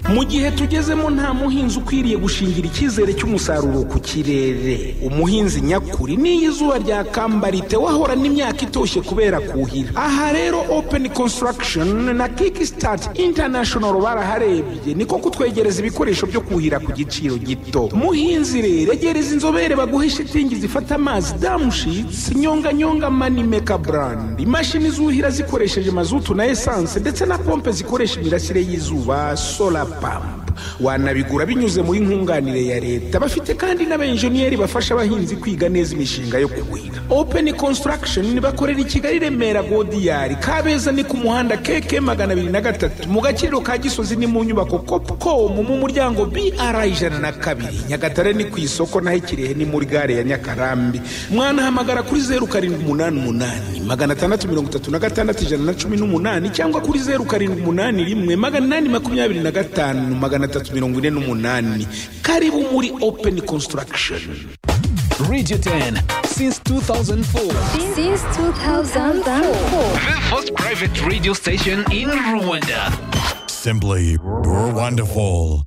mu gihe tugezemo nta muhinzi ukwiriye gushingira icyizere cy'umusaruro ku kirere umuhinzi nyakuri n'iyo izuba ryakambara wahorana imyaka itoshye kubera kuhira aha rero openi konsitaragishoni na kiki sitati intanashono baraharebye niko kutwegereza ibikoresho byo kuhira ku giciro gito muhinzi rero egereza inzobere baguhe shitingi zifata amazi damushitsi nyonganyonga mani meka burandi imashini zuhira zikoresheje mazutu na esanse ndetse na pompe zikoresha imirasire y'izuba sola pampa wanabigura binyuze muri nkunganire ya leta bafite kandi n'abenjeniyeri bafasha abahinzi kwiga neza imishinga yo kuhira openi konsitaragishoni bakorera i kigali remera godiyari kabeza ni ku muhanda keke magana abiri na gatatu mu gaciro ka gisozi ni mu nyubako kopukomu mu muryango br ijana na kabiri nyagatare ni ku isoko naho ikirehe ni muri gare ya nyakarambi mwanahamagara kuri zeru karindwi umunani umunani magana atandatu mirongo itatu na gatandatu ijana na cumi n'umunani cyangwa kuri zeru karindwi umunani rimwe magana inani makumyabiri na gatanu magana atatu mirongo ine n'umunani karibu muri openi konsitaragishoni Radio 10 since 2004. Since 2004. The first private radio station in Rwanda. Simply wonderful.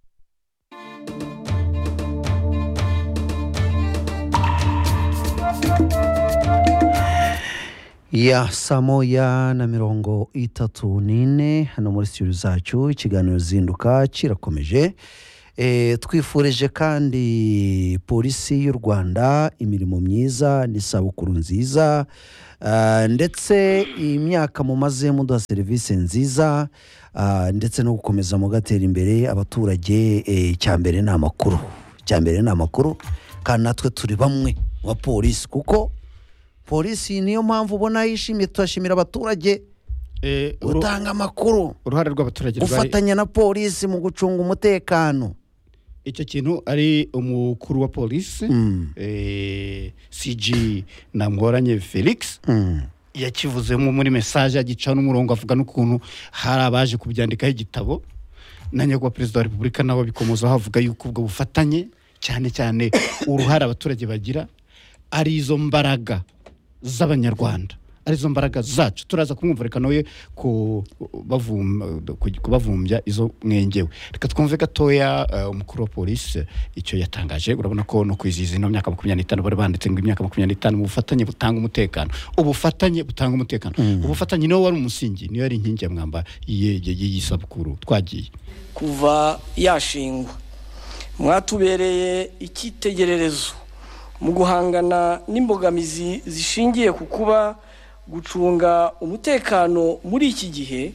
ya saa moya na mirongo itatu n'ine hano muri studio zacu ikiganiro zinduka kirakomeje Eh, twifurije kandi polisi y'u rwanda imirimo myiza n'isabukuru nziza ah, ndetse imyaka mumaze muduha serivisi nziza ah, ndetse no gukomeza mugatera imbere abaturage eh, cyambere ni amakuru cyambere ni amakuru kandi natwe turi bamwe mu bapolisi kuko polisi niyo mpamvu ubona yishimye turashimira abaturage Eh, uru- gutanga amakuru uruhare rw'abaturage rwari gufatanya na polisi mu gucunga umutekano icyo kintu ari umukuru wa polisi eh, cg namworanye felix yakivuzemo muri mesaje agicana umurongo avuga n'ukuntu hari abaje kubyandikaho igitabo na nyakubahwa perezida wa repubulika nawe abikomozaho avuga yuko ubwo bufatanye cyane cyane uruhare abaturage bagira ari izo mbaraga z'abanyarwanda ari izo mbaraga zacu turaza kumwumva reka nawe ku- bavum- ku- kubavumbya izo mwengewe reka twumve gatoya eh, umukuru wa polisi icyo yatangaje urabona ko no kwizihiza ino myaka makumyabiri n'itanu bari banditse ngo imyaka makumyabiri n'itanu mu bufatanye butanga umutekano ubufatanye butanga umutekano ubufatanye niwo wari umusingi niyo yari inkingi ya mwamba y'iyi- y'iyi sabukuru twagiye kuva yashingwa mwatubereye icyitegererezo mu guhangana n'imbogamizi zishingiye ku kuba gucunga umutekano muri iki gihe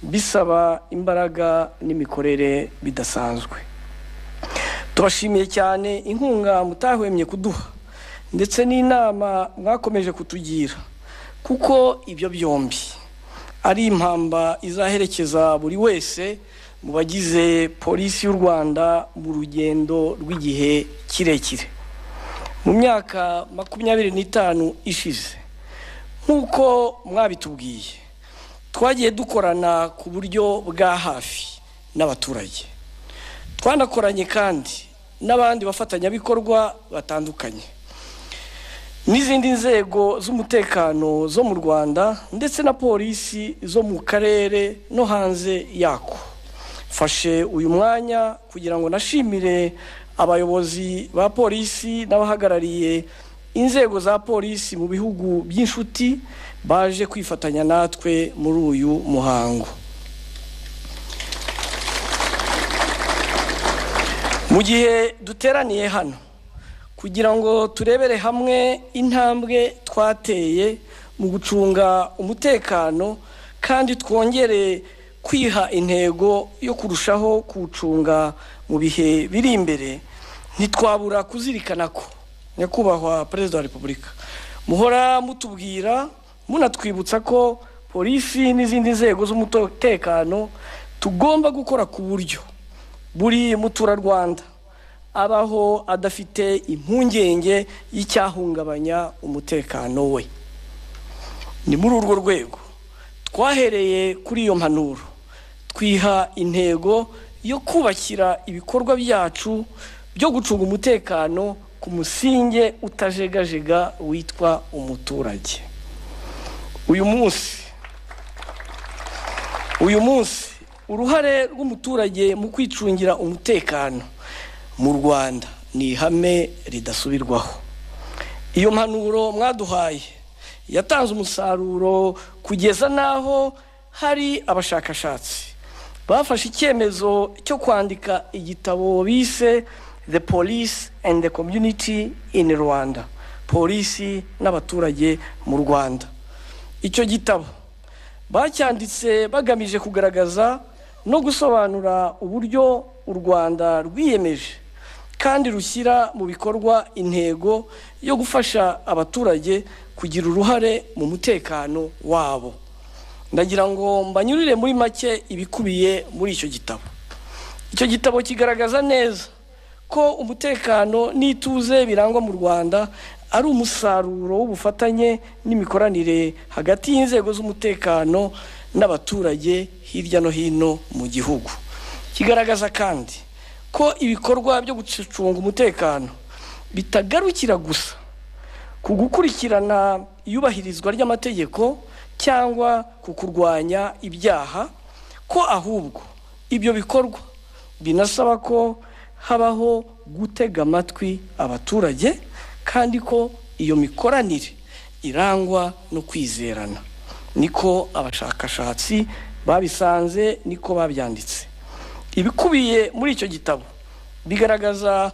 bisaba imbaraga n'imikorere bidasanzwe turashimiye cyane inkunga mutahwemye kuduha ndetse n'inama mwakomeje kutugira kuko ibyo byombi ari impamba izaherekeza buri wese mu bagize polisi y'u rwanda mu rugendo rw'igihe kirekire mu myaka makumyabiri n'itanu ishize nk'uko mwabitubwiye twagiye dukorana ku buryo bwa hafi n'abaturage twanakoranye kandi n'abandi bafatanyabikorwa batandukanye n'izindi nzego z'umutekano zo mu rwanda ndetse na polisi zo mu karere no hanze yako mfashe uyu mwanya kugira ngo nashimire abayobozi ba polisi n'abahagarariye inzego za polisi mu bihugu by'inshuti baje kwifatanya natwe muri uyu muhango mu gihe duteraniye hano kugira ngo turebere hamwe intambwe twateye mu gucunga umutekano kandi twongere kwiha intego yo kurushaho kuwucunga mu bihe biri imbere ntitwabura kuzirikana ko nyakubahwa perezida wa repubulika muhora mutubwira munatwibutsa ko polisi n'izindi nzego z'umutekano tugomba gukora ku buryo buri muturarwanda abaho adafite impungenge y'icyahungabanya umutekano we ni muri urwo rwego twahereye kuri iyo mpanuro twiha intego yo kubakira ibikorwa byacu byo gucunga umutekano ku musinge utajegajega witwa umuturage uyu munsi uyu munsi uruhare rw'umuturage mu kwicungira umutekano mu rwanda ni ihame ridasubirwaho iyo mpanuro mwaduhaye yatanze umusaruro kugeza n'aho hari abashakashatsi bafashe icyemezo cyo kwandika igitabo bise the police and the community in rwanda polisi n'abaturage mu rwanda icyo gitabo bacyanditse bagamije kugaragaza no gusobanura uburyo u rwanda rwiyemeje kandi rushyira mu bikorwa intego yo gufasha abaturage kugira uruhare mu mutekano wabo ndagira ngo mbanyurire muri make ibikubiye muri icyo gitabo icyo gitabo kigaragaza neza ko umutekano n'ituze birangwa mu rwanda ari umusaruro w'ubufatanye n'imikoranire hagati y'inzego z'umutekano n'abaturage hirya no hino mu gihugu kigaragaza kandi ko ibikorwa byo gucunga umutekano bitagarukira gusa ku gukurikirana iyubahirizwa ry'amategeko cyangwa ku kurwanya ibyaha ko ahubwo ibyo bikorwa binasaba ko habaho gutega amatwi abaturage kandi ko iyo mikoranire irangwa no kwizerana niko abashakashatsi babisanze niko babyanditse ibikubiye muri icyo gitabo bigaragaza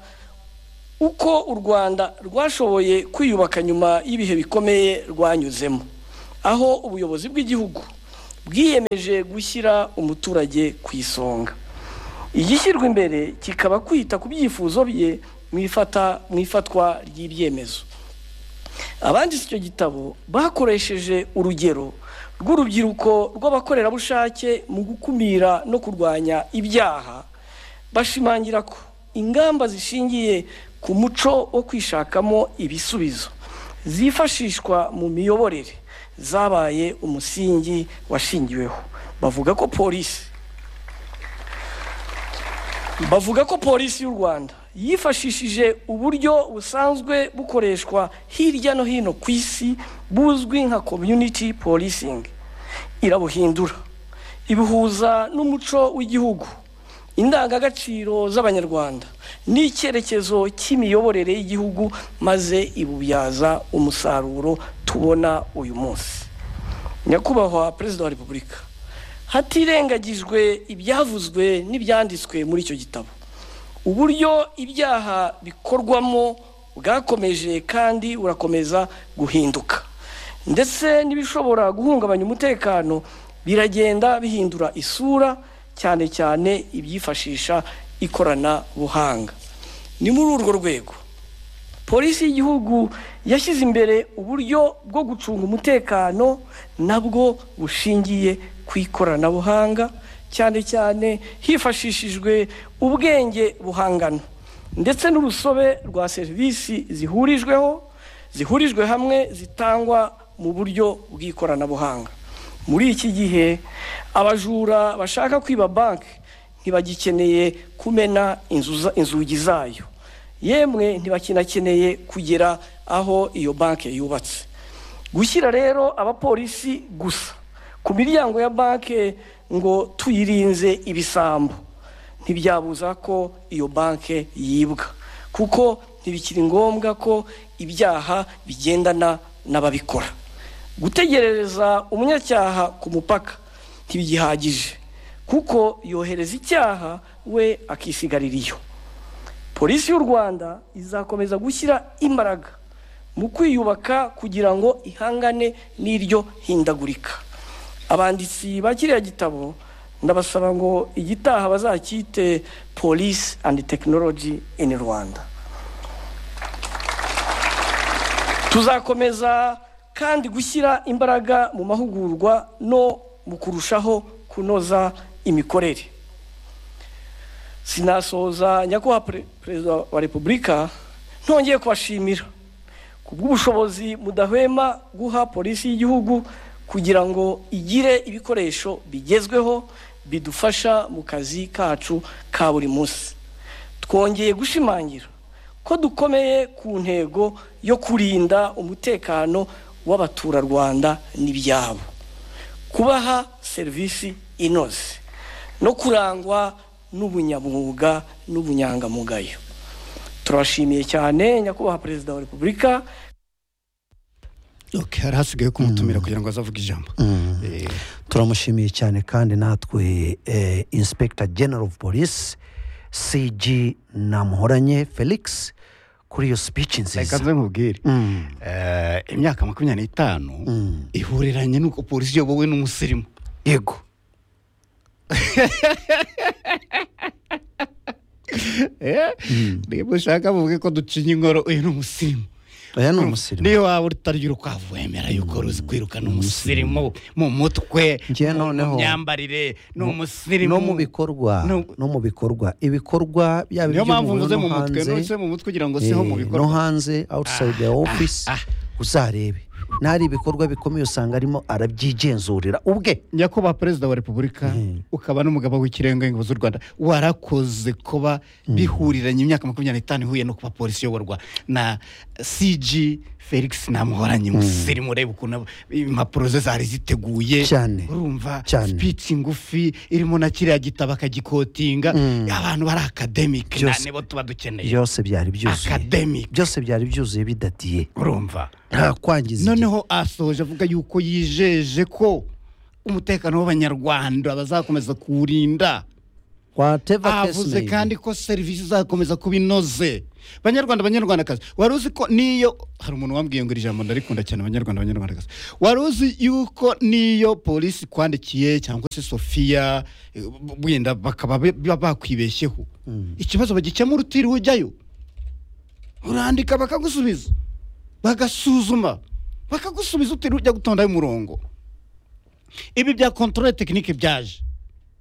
uko u rwanda rwashoboye kwiyubaka nyuma y'ibihe bikomeye rwanyuzemo aho ubuyobozi bw'igihugu bwiyemeje gushyira umuturage ku isonga igishyirwa imbere kikaba kwita ku byifuzo bye mu ifatwa ry'ibyemezo abanditse icyo gitabo bakoresheje urugero rw'urubyiruko rw'abakorerabushake mu gukumira no kurwanya ibyaha bashimangira ko ingamba zishingiye ku muco wo kwishakamo ibisubizo zifashishwa mu miyoborere zabaye umusingi washingiweho bavuga ko polisi bavuga ko polisi y'u rwanda yifashishije uburyo busanzwe bukoreshwa hirya no hino ku isi buzwi nka community policing irabuhindura ibuhuza n'umuco w'igihugu indangagaciro z'abanyarwanda n'icyerekezo cy'imiyoborere y'igihugu maze ibubyaza umusaruro tubona uyu munsi nyakubahwa perezida wa repubulika hatirengagijwe ibyavuzwe n'ibyanditswe muri icyo gitabo uburyo ibyaha bikorwamo bwakomeje kandi burakomeza guhinduka ndetse n'ibishobora guhungabanya umutekano biragenda bihindura isura cyane cyane ibyifashisha ikoranabuhanga ni muri urwo rwego polisi y'igihugu yashyize imbere uburyo bwo gucunga umutekano nabwo bushingiye ku ikoranabuhanga cyane cyane hifashishijwe ubwenge buhangano ndetse n'urusobe rwa serivisi zihurijweho zihurijwe hamwe zitangwa mu buryo bw'ikoranabuhanga muri iki gihe abajura bashaka kwiba banki ntibagikeneye kumena inzugi zayo yemwe ntibakinakeneye kugera aho iyo banki yubatse gushyira rero abapolisi gusa ku miryango ya banki ngo tuyirinze ibisambo ntibyabuza ko iyo banki yibwa kuko ntibikiri ngombwa ko ibyaha bigendana n'ababikora gutegerereza umunyacyaha ku mupaka ntibigihagije kuko yohereza icyaha we akisigarira iyo polisi y'u rwanda izakomeza gushyira imbaraga mu kwiyubaka kugira ngo ihangane n'iryo hindagurika abanditsi ba kiriya gitabo ndabasaba ngo igitaha bazacyite polisi andi tekinoloji ini rwanda tuzakomeza kandi gushyira imbaraga mu mahugurwa no mu kurushaho kunoza imikorere sinasoza nyakubahwa perezida wa repubulika ntongeye kubashimira ku bw'ubushobozi mudahwema guha polisi y'igihugu kugira ngo igire ibikoresho bigezweho bidufasha mu kazi kacu ka buri munsi twongeye gushimangira ko dukomeye ku ntego yo kurinda umutekano w'abaturarwanda n'ibyabo kubaha serivisi inoze no kurangwa n'ubunyamwuga n'ubunyangamugayo turabashimiye cyane nyakubahwa perezida wa repubulika Ok, hari hasigaye kumutumira kugira ngo azavuge ijambo Eh, turamushimiye cyane kandi natwe eh, inspector general of police cg namuhoranye felix kuri iyo speech reka nziza nze nkubwire Mm. Eh, imyaka makumyabiri n'itanu ihuriranye n'uko polisi iyobowe n'umusirimu yego niba ushaka muvuge ko ducinya inkoro uyu ni umusirimu aya ni umusirimu niyo waba utarya urukwavu wemera yuko ruzi kwirukana umusirimu mu mutwe Njye mu- noneho- mu myambarire ni umusirimu no mu bikorwa No- no mu bikorwa ibikorwa byaba niyo mpamvu iby'umuntu mvuze mu no mutwe hanze nuse mu mutwe ugira ngo siho mu eh, no bikorwa hanze outside the office uzarebe ntari ibikorwa bikomeye usanga arimo arabyigenzurira ubwe nyakubahwa perezida wa repubulika ukaba n'umugabo w'ikirenga w'ingabo z'u rwanda warakoze kuba bihuriranye imyaka makumyabiri n'itanu ihuye no kuba polisi iyoborwa na cg felix namuhoranye umusirimu ureba ukuntu abo- impapuro ze zari ziteguye Cyane. urumva Cyane. speech ngufi irimo na kiriya gitabo akagikotinga abantu bari academic na- Byose- nibo tuba dukeneye byose byari byuzuye academic byose byari byuzuye bidatiye urumva nta kwangiza igihe. noneho asoje avuga yuko yijeje ko umutekano w'abanyarwanda bazakomeza kuwurinda whatever case avuze may be. kandi ko serivisi izakomeza kuba inoze banyarwanda banyarwandakazi wari uzi ko niyo hari umuntu wambwiye ngo iri jambo ndarikunda cyane abanyarwanda banyarwandakazi wari uzi yuko niyo polisi ikwandikiye cyangwa se sofiya eh, wenda bakaba be- ba- bakwibeshyeho ikibazo bagikemura utiriwe ujyayo urandika bakagusubiza bagasuzuma bakagusubiza utiriwe ujya gutondaho umurongo ibi bya kontorore tekinike byaje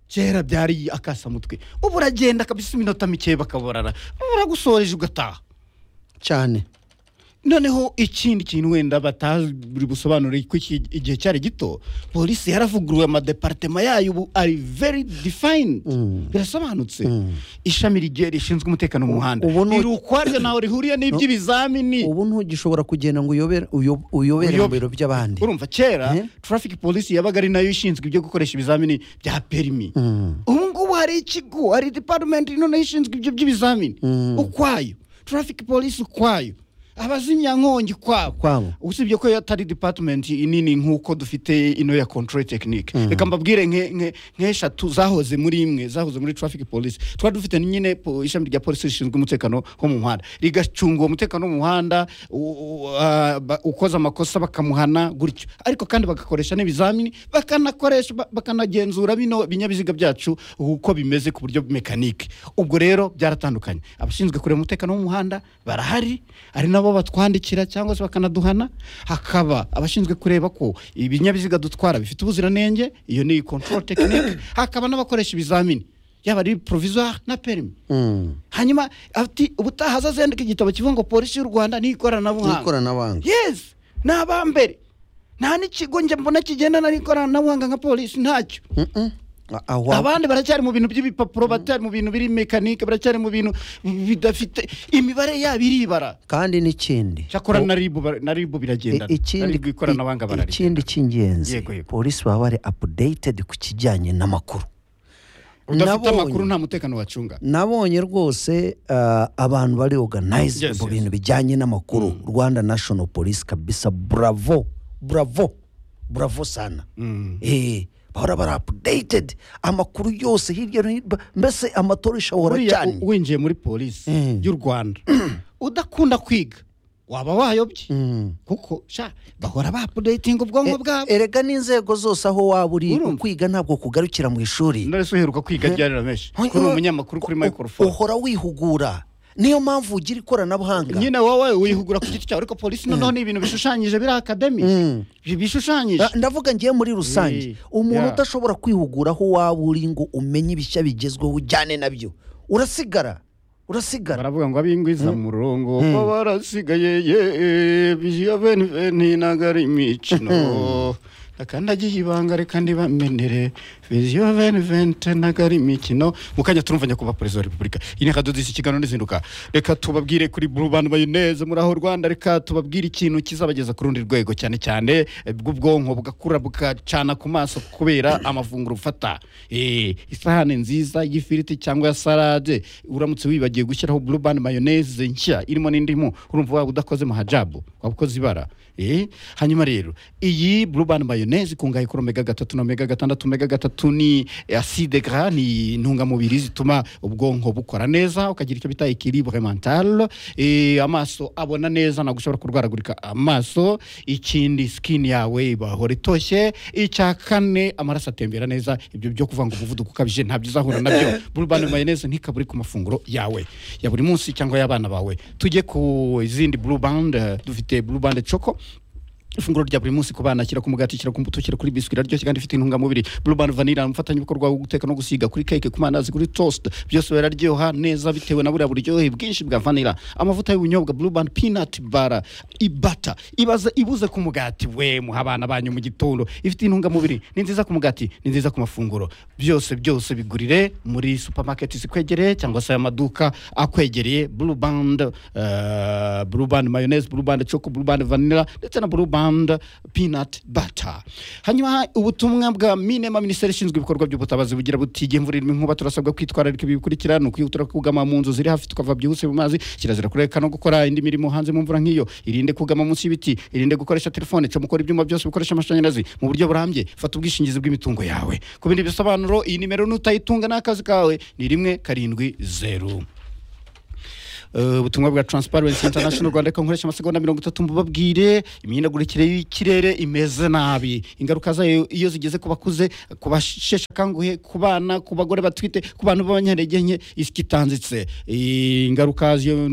kera byari akasamutwe ubu uragenda kabisa iminota mikeya bakaborara uragusoreje ugataha cyane noneho ikindi kintu wenda batazi busobanure ko iki- igihe cyari gito polisi yaravuguruwe amadeparitema yayo ubu ari very defined birasobanutse ishami rigiye rishinzwe umutekano mu muhanda ubu ni- riri ukwaryo ntawe rihuriye n'iby'ibizamini ubu ntugishobora kugenda ngo uyobere uyo- uyobere mu Uyobe- biro by'abandi urumva kera Eh? traffic polisi yabaga ari nayo ishinzwe ibyo gukoresha ibizamini bya perimi ubu ngubu hari ikigo hari department noneho ishinzwe ibyo by'ibizamini ukwayo traffic polisi ukwayo abazimyankongi Ukwabo. kwabo usibye ko yo atari department inini nk'uko dufite ino ya control technique reka mbabwire nke- nke- nk'eshatu zahoze muri imwe zahoze muri traffic police twari dufite nyine po- ishami rya polisi rishinzwe umutekano wo mu muhanda rigacunga uwo mutekano wo mu muhanda u- u- ah, ba- ukoze amakosa bakamuhana gutyo ariko kandi bagakoresha n'ibizamini bakanakoresha ba- bakanagenzura bino binyabiziga byacu uko bimeze ku buryo mekanike ubwo rero byaratandukanye abashinzwe kureba umutekano w'umuhanda barahari ari nabo batwandikira cyangwa se bakanaduhana hakaba abashinzwe kureba ko ibinyabiziga dutwara bifite ubuziranenge iyo ni control technique hakaba n'abakoresha ibizamini yaba ari provisoire na perimi hanyuma ati ubutaha azazendika igitabo kivuga ngo polisi y'u rwanda n'ikoranabuhanga n'ikoranabuhanga yes ni abambere nta n'ikigo njye mbona kigendana n'ikoranabuhanga nka polisi ntacyo A- awa- abandi baracyari mu bintu by'ibipapuro baracyari mu bintu biri mekanike baracyari mu bintu bidafite imibare yabo iribara kandi n'ikindi cyakora O- na ribu bara- na ribu i- biragendana ikindi Ribu ikoranabuhanga i- bararigenda ikindi cy'ingenzi Yego, yego. polisi baba bari updated ku kijyanye n'amakuru udafite Nabonye- amakuru nta mutekano wacunga nabonye rwose uh, abantu bari organize Yes, mu yes. bintu bijyanye n'amakuru rwanda national police kabisa bravo bravo bravo sana eh, bahora bari updated amakuru yose hirya no hino ba- mbese amatoresha ahora buriya cyane u- winjiye muri polisi y'u rwanda udakunda kwiga waba wayobye kuko sha bahora ba apudeyitinga ubwonko bwabo erega n'inzego zose aho waba uri Urumva. kwiga ntabwo kugarukira mu ishuri ndetse uheruka kwiga ryari rameshi kuri umunyamakuru kuri U- microphone uhora wihugura niyo mpamvu ugira ikoranabuhanga nyine wowe wihugura ku giti cyawe ariko polisi noneho ni ibintu bishushanyije biri akademi bishushanyije Ah, ndavuga ngiye muri Eh, rusange umuntu yeah. udashobora kwihugura aho waba uri ngo umenye ibishya bigezweho ujyane nabyo urasigara urasigara baravuga ngo abingwiza mu murongo bo barasigaye ye biveni veni ntago ari imikino akandagiye ibanga reka ntibamenere viziyo veni vente ntabwo ari imikino mu kanya turumva nyakubahwa perezida wa repubulika iyi ni akadodo ikiganiro n'izinduka reka tubabwire kuri mu bantu bayi neza muri aho rwanda reka tubabwire ikintu kizabageza ku rundi rwego cyane cyane eh, bw'ubwonko bugakura bugacana ku maso kubera amafunguro ufata Eh, isahani nziza y'ifiriti cyangwa ya salade uramutse wibagiwe gushyiraho burubani mayoneze nshya irimo n'indimu urumva waba udakoze mu hajabu waba ukoze ibara Eh, hanyuma rero iyi burubani mayoneze ikungahaye kuri omega gatatu na omega gatandatu omega gatatu ni aside gra ni intungamubiri zituma ubwonko bukora neza ukagira icyo bita ikilibre mental Eh, amaso abona neza ntabwo ushobora kurwaragurika amaso ikindi skin yawe ibahora itoshye icya kane amaraso atembera neza ibyo byo kuvanga umuvuduko ukabije ntabyo uzahura nabyo burubani mayoneze ntikaburi ku mafunguro yawe ya buri munsi cyangwa y'abana bawe tujye ku izindi burubandi dufite burubandi coko ifunguro rya buri munsi ku bana shyira ku mugati shyira ku mbuto shyira kuri biswi iraryoshye kandi ifite intungamubiri bluban vanilla umufatanyabikorwa wo guteka no gusiga kuri keke ku mandazi kuri toast byose biraryoha neza bitewe na buriya buryohe bwinshi bwa vanilla amavuta y'ubunyobwa bluban peanut bara ibata ibaze ibuze ku mugati we muha abana banyu mu gitondo ifite intungamubiri ni nziza ku mugati ni nziza ku mafunguro byose byose bigurire muri supermarket zikwegereye cyangwa se amaduka akwegereye blueband uh, blueband mayonnaise blueband choco blueband vanilla ndetse na blueband peanut butter hanyuma ubutumwa bwa minema minisiteri ishinzwe ibikorwa by'ubutabazi bugira buti igihe imvura irimo inkuba turasabwa kwitwararika ibi bikurikira ni ukihutira kugama mu nzu ziri hafi tukava byihuse mu mazi kirazira kureka no gukora indi mirimo hanze mu mvura nk'iyo irinde kugama munsi y'ibiti irinde gukoresha telefone coma ukora ibyuma byose bikoresha amashanyarazi mu buryo burambye fata ubwishingizi bw'imitungo yawe ku bindi bisobanuro iyi nimero nutayitunga n'akazi kawe ni rimwe karindwi zeru Eh, ubutumwa bwa transparency international rwanda reka nkoresha amasegonda mirongo itatu mbabwire imihindagurikire y'ikirere imeze nabi ingaruka zayo iyo zigeze ku bakuze ku basheshe akanguhe ku bana ku bagore batwite ku bantu b'abanyantege nke isi itanditse Eh, ingaruka z'iyo-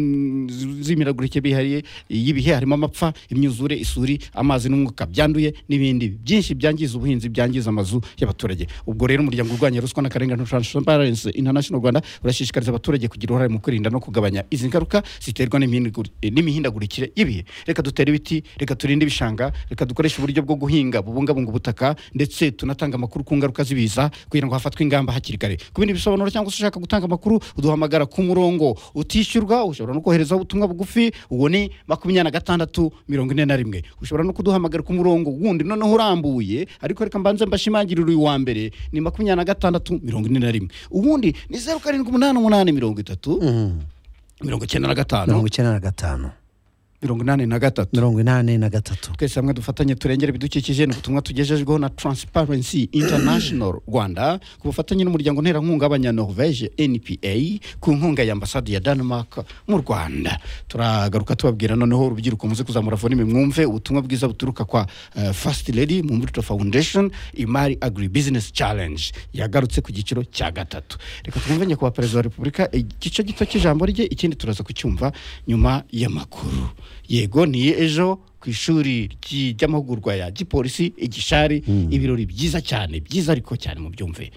z'imihindagurikire bihariye y'ibihe harimo amapfa imyuzure isuri amazi n'umwuka byanduye n'ibindi byinshi byangiza ubuhinzi byangiza amazu y'abaturage ubwo rero umuryango urwanya ruswa n'akarengane transparency international rwanda urashishikariza abaturage kugira uruhare mu kwirinda no kugabanya izi ngaruka ziterwa n'imihindagur- eh, n'imihindagurikire y'ibihe reka dutere ibiti reka turinde ibishanga reka dukoreshe uburyo bwo guhinga bubungabunga ubutaka ndetse tunatanga amakuru ku ngaruka z'ibiza kugira ngo hafatwe ingamba hakiri kare ku bindi bisobanuro cyangwa se ushaka gutanga amakuru uduhamagara ku murongo utishyurwa ushobora no koherezaho ubutumwa bugufi uwo ni makumyabiri na gatandatu mirongo ine na rimwe ushobora no kuduhamagara ku murongo wundi noneho urambuye ariko reka mbanze mbashimangirire uyu wa mbere ni makumyabiri na gatandatu mirongo ine na rimwe uwundi ni zeru karindwi umunani umunani mirongo itatu mirongo icyenda na gatanu mirongo icyenda na gatanu mirongo inani na gatatu mirongo inani na gatatu twese hamwe dufatanye turengere ibidukikije ni ubutumwa tugejejweho na transparency international rwanda ku bufatanye n'umuryango nterankunga w'abanyanorvege npa ku nkunga ya ambasade ya denmark mu rwanda turagaruka tubabwira noneho urubyiruko muze kuzamura volume mwumve ubutumwa bwiza buturuka kwa eh, first lady mu mbuto foundation imari agri business challenge yagarutse ku giciro cya gatatu reka twumve nyakubahwa perezida wa repubulika igice gito cy'ijambo rye ikindi turaza kucyumva nyuma y'amakuru yego ni ejo ku ishuri ry'i- ry'amahugurwa ya gipolisi igishari ibirori byiza cyane byiza ariko cyane mu byumve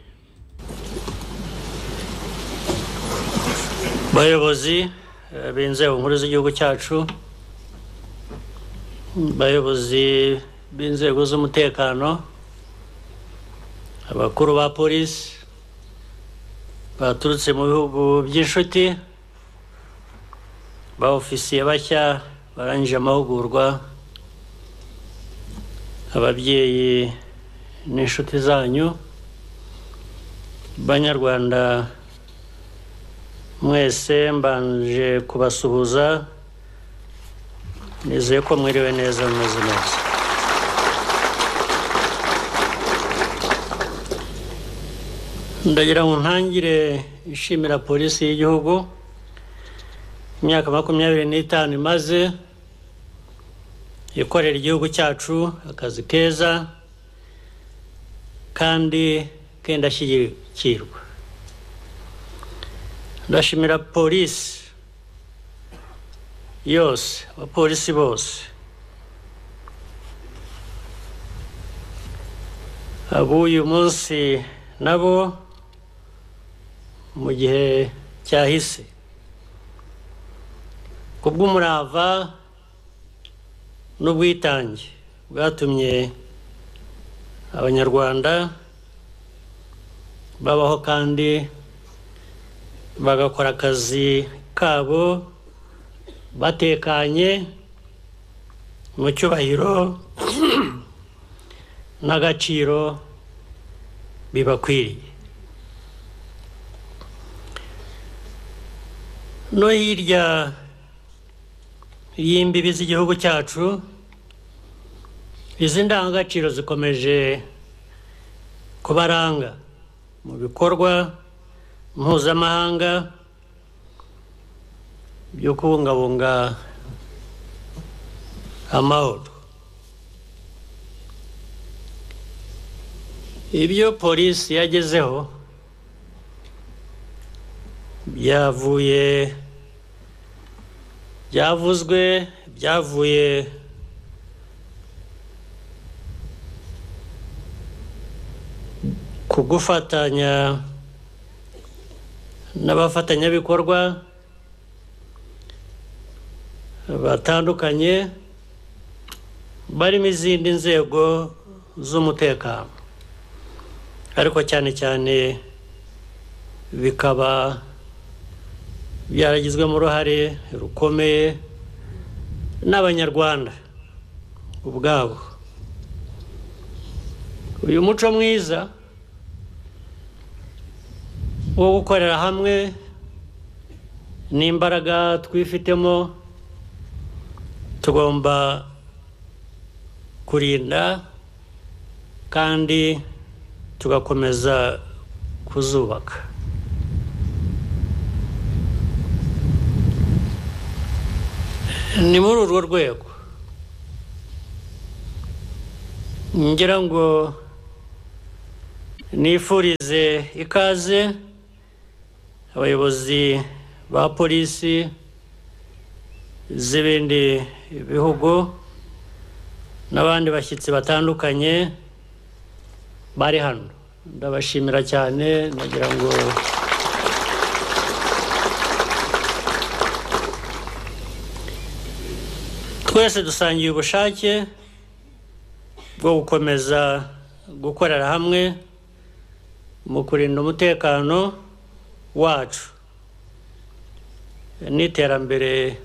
bayobozi eh, b'inzego nkuru z'igihugu cyacu bayobozi b'inzego z'umutekano abakuru ba polisi baturutse mu bihugu by'inshuti ba ofisiye bashya barangije amahugurwa ababyeyi n'inshuti zanyu banyarwanda mwese mbanje kubasuhuza nizeye ko mwiriwe neza mumeze neza ndagira ngo ntangire ishimira polisi y'igihugu imyaka makumyabiri n'itanu imaze ikorera igihugu cyacu akazi keza kandi kendashyigikirwa ndashimira polisi yose abapolisi bose ab'uyu munsi nabo mu gihe cyahise ku bw'umurava n'ubwitange bwatumye abanyarwanda babaho kandi bagakora akazi kabo batekanye mu cyubahiro n'agaciro bibakwiriye no hirya y'imbibi z'igihugu cyacu izi ndangagaciro zikomeje kubaranga mu bikorwa mpuzamahanga byo kubungabunga amahoro ibyo polisi yagezeho byavuye byavuzwe byavuye ku gufatanya n'abafatanyabikorwa batandukanye barimo izindi nzego z'umutekano ariko cyane cyane bikaba byaragizwemo uruhare rukomeye n'abanyarwanda ubwabo uyu muco mwiza wo gukorera hamwe n'imbaraga twifitemo tugomba kurinda kandi tugakomeza kuzubaka ni muri urwo rwego ngira ngo nifurize ikaze abayobozi ba polisi z'ibindi bihugu n'abandi bashyitsi batandukanye bari hano ndabashimira cyane nagira ngo twese dusangiye ubushake bwo gukomeza gukorera hamwe mu kurinda umutekano wacu n'iterambere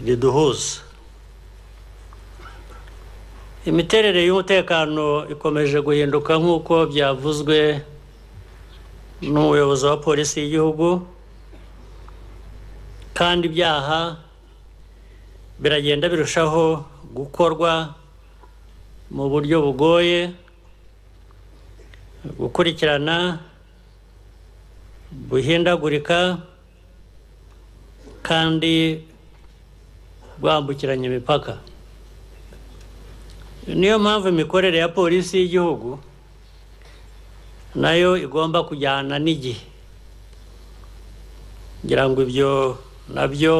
riduhuza imiterere y'umutekano ikomeje guhinduka nk'uko byavuzwe n'umuyobozi wa polisi y'igihugu kandi ibyaha biragenda birushaho gukorwa mu buryo bugoye gukurikirana buhindagurika kandi bwambukiranya imipaka niyo mpamvu imikorere ya polisi y'igihugu nayo igomba kujyana n'igihe ngira ngo ibyo nabyo